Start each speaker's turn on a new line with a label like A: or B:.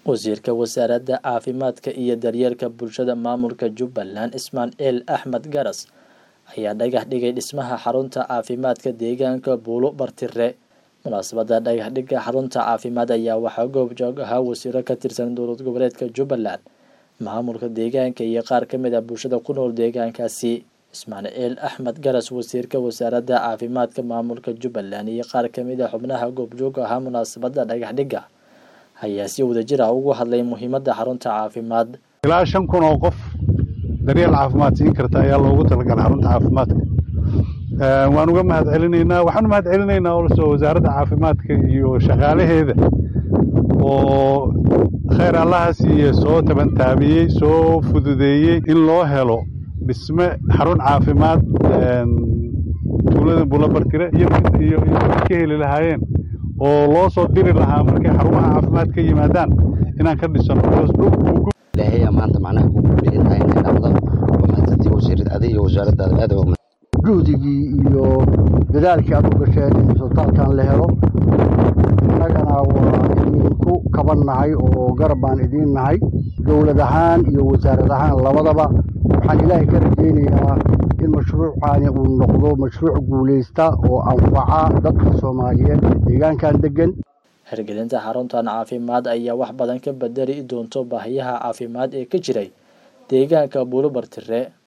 A: wasiirka wasaaradda caafimaadka iyo daryeelka bulshada maamulka jubbaland ismaaciil axmed garas ayaa dhagax dhigay dhismaha xarunta caafimaadka deegaanka buulo bartire munaasabada dhagax dhigga xarunta caafimaad ayaa waxaa goobjoog ahaa wasiiro ka tirsan dowlad goboleedka jubbaland maamulka deegaanka iyo qaar ka mid ah bulshada ku nool deegaankaasi ismaaciil axmed garas wasiirka wasaaradda caafimaadka maamulka jubbaland iyo qaar ka mid a xubnaha goobjoog ahaa munaasabada dhagax dhigga ayaa si wadajir ah ugu hadlay muhiimadda xarunta caafimaad
B: ilaa shan kun oo qof daryeel caafimaad siin karta ayaa loogu talagalay xarunta caafimaadka waan uga mahad celinaynaa waxaan u mahad celinaynaa olso wasaaradda caafimaadka iyo shaqaalaheeda oo khayr allaha siiye soo tabantaabiyey soo fududeeyey in loo helo dhisme xarun caafimaad tuulada buulabartire iyo iyo ka heli lahaayeen oo loo soo diri lahaa markay xarumaha caafimaad ka yimaadaan inaan ka dhisano
C: ilaahay maanta macnaha kugu dhicintahay inay dhacdo waa mahadsantii wasiirad adiga iyo wasaaraddaada aad waa
D: juhdigii iyo dadaalkii aad u gasheen in sultaankan la helo innagana waa idinku kaban nahay oo garab baan idiin nahay dowlad ahaan iyo wasaarad ahaan labadaba waxaan ilaahay ka rajaynayaa in mashruucani uu noqdo mashruuc guulaysta oo anfaca dadka soomaaliyeed ee deegaankan deggan
A: hirgelinta xaruntan caafimaad ayaa wax badan ka bedeli doonto baahiyaha caafimaad ee ka jiray deegaanka buulo bartire